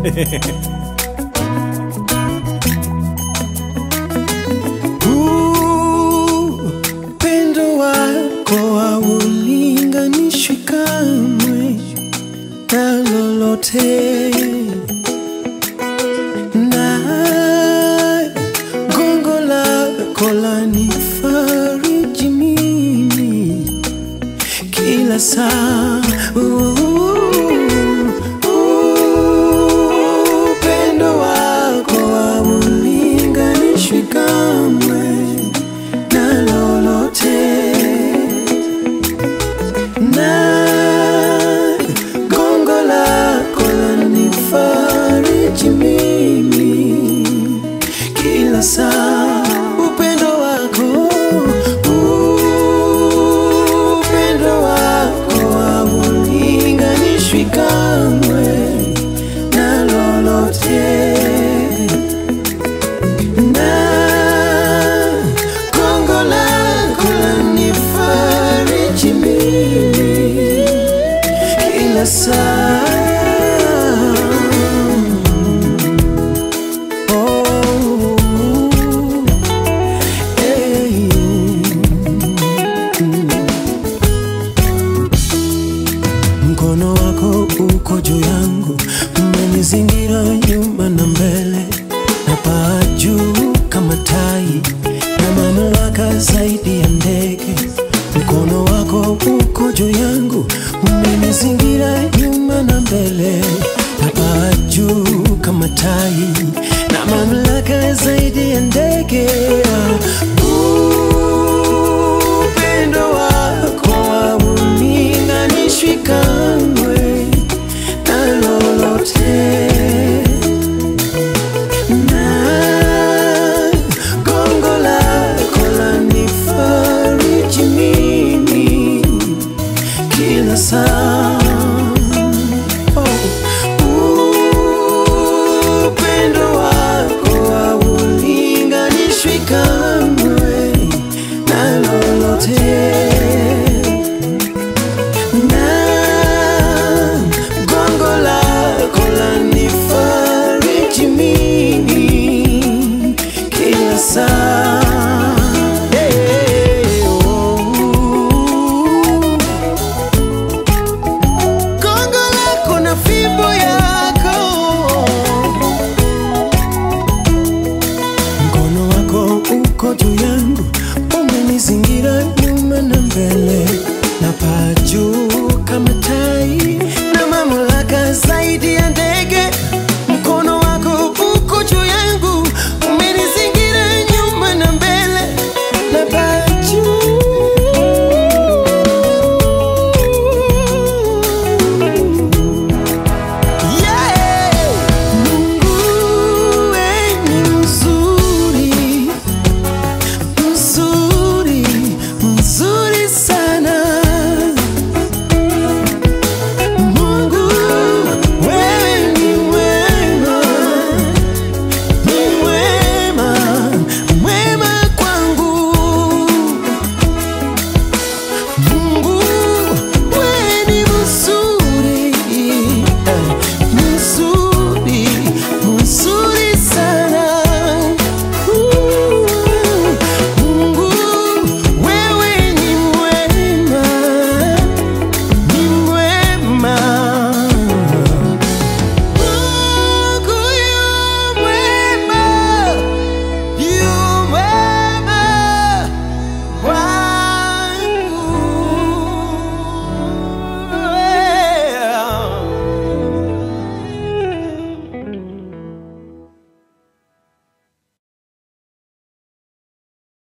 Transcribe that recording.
Upendo wako haulinganishwi kamwe na lolote, na gongo lako lanifariji mimi kila saa. Upendo wako haulinganishwi kamwe na lolote, na gongo lako lanifariji mimi kila saa. Upendo wako, upendo wako haulinganishwi kamwe na lolote na gongo lako lanifariji mimi kila saa. Oh, hey. Mkono wako uko juu yangu, umenizingira nyuma na mbele, na paa juu kama tai, na mamlaka zaidi ya ndege. Mkono wako uko juu yangu, umenizingira nyuma na mbele, na paa juu kama tai, na mamlaka zaidi ya ndege. Upendo wako haulinganishwi kamwe na lolote,